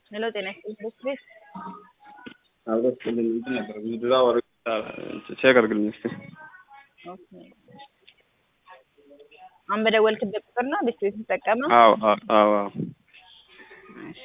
ሄሎ ጤና ይስጥልኝ ቤት አብሮ ስጥልኝ እንትን ነበር ብዙ ድራ ወር ቼክ አድርግልኝ እስኪ። አሁን በደወልክበት ቁጥር ነው ቤት ቤት የምትጠቀመው? አዎ አዎ አዎ አዎ። እሺ።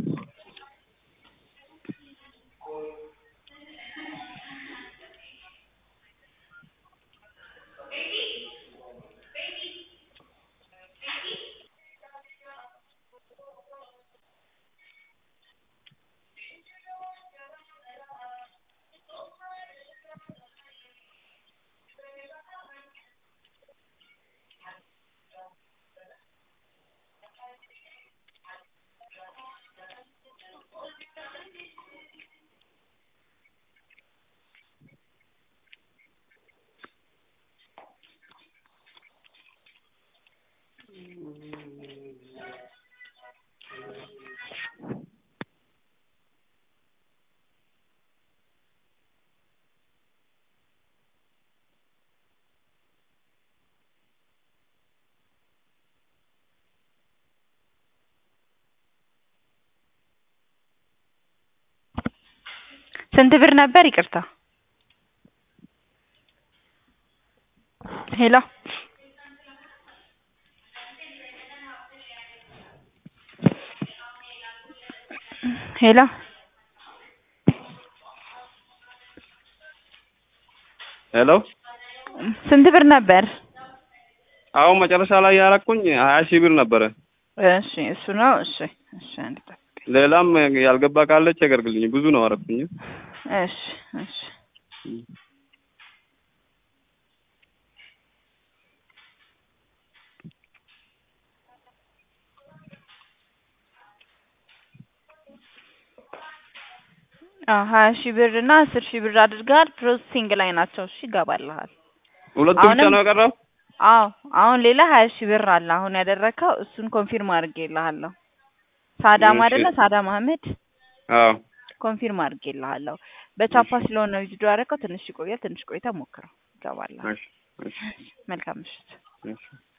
ስንት ብር ነበር? ይቅርታ ሄሎ ሄሎ ሄሎ ስንት ብር ነበር? አሁን መጨረሻ ላይ ያረኩኝ ሀያ ሺህ ብር ነበረ። እሺ እሱ ነው። እሺ እሺ አንድ ጠብቀኝ። ሌላም ያልገባ ካለ ቼክ አድርግልኝ። ብዙ ነው አረኩኝ። እሺ እሺ አዎ ሀያ ሺህ ብር እና አስር ሺህ ብር አድርገሃል። ፕሮሰሲንግ ላይ ናቸው። እሺ ይገባልሃል። ሁለቱ ብቻ አሁንም- ነው የቀረው? አዎ አሁን ሌላ ሀያ ሺህ ብር አለ። አሁን ያደረግከው እሱን ኮንፊርም አድርጌልሃለሁ። ሳዳም እሺ። አይደለ? ሳዳም አህመድ አዎ ኮንፊርም አድርጌልሃለሁ። በቻፓ ስለሆነ ቪዲዮ ያደረግከው ትንሽ ይቆያል። ትንሽ ቆይተህ ሞክረው፣ ይገባልሃል። እሺ እሺ መልካም ምሽት። እሺ